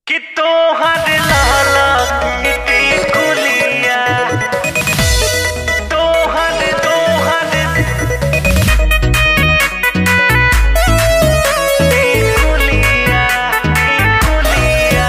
कि तोहर लाला की कुलिया तोहर तोहर की कुलिया की कुलिया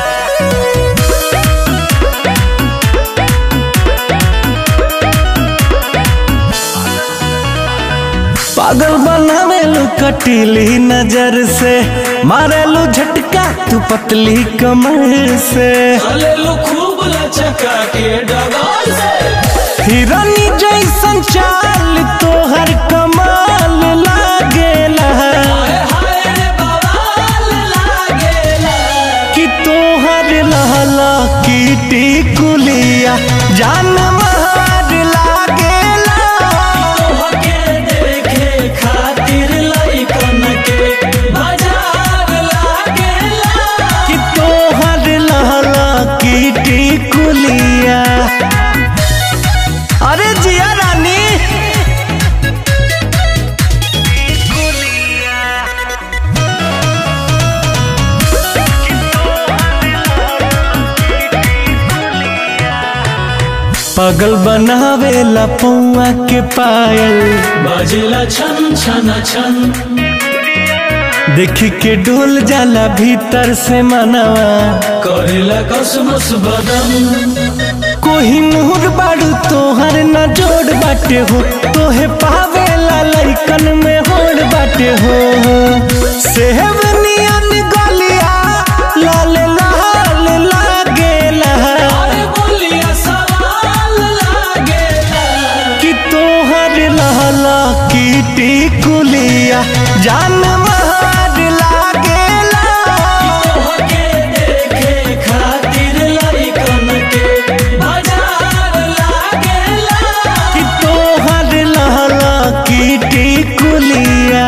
पागल बनावेलू कटीली नजर से मारेलू झटका तू पतली कमर से चलेलू खूब लचका के डगाल से हिरनी जैसन चाल तोहर कमाल लागेला हाय हाय रे बवाल लागेला कि तोहर लहला कीटी कुलिया जान महार लागेला तोहके देखे खातिर लइकन के बाजार लागेला कि तोहर लहला कीटी कुलिया अरे जिया रानी कुलिया पागल बनावेला पौआ के पायल बजेला छन छन छन देख के डोल जाला भीतर से मनवा करेला कसमस बदन कोही नूर बाड़ू तोहर न जोड़ बाटे हो तोहे पावेला लइकन में होड़ बाटे हो सेहब नियन गलिया लाल लाल लागेला अरे बोलिया सवाल लागेला कि तोहर लहला कीटी कुलिया जान महार लागेला तोहके देखे खातिर लइकन के बाजार लागेला कि तोहर लहला कीटी कुलिया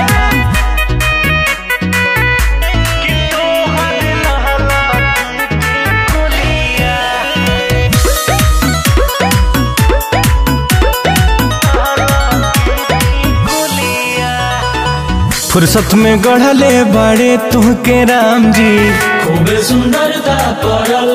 कि तोहर लाला की कुलिया कुलिया फुर्सत में गढ़ले बड़े तुहके राम जी खूबे सुंदरता पड़ल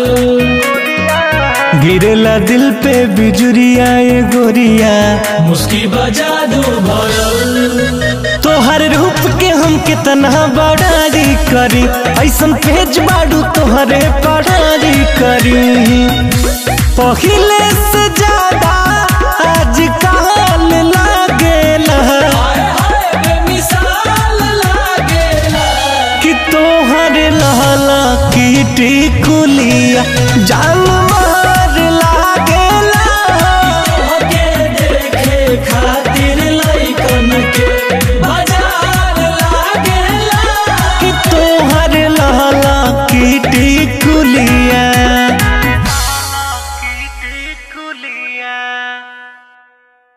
गिरेला दिल पे बिजुरिया ये गोरिया मुस्की बजा दू भरल तोहर रूप के हम कितना बड़ारी करी ऐसन पेज बाड़ू तोहरे पढ़ारी करी पहिले से ज्यादा आज काल लागेला हाय हाय बेमिसाल लागेला कि तोहर लहला कीटी कुलिया जान मार लागेला तोहके देखे खातिर लइकन के बाजार लागेला कि तोहर लहला कीटी कुलिया की कुलिया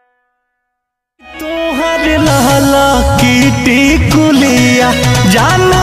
तोहर लहला कीटी कुलिया जान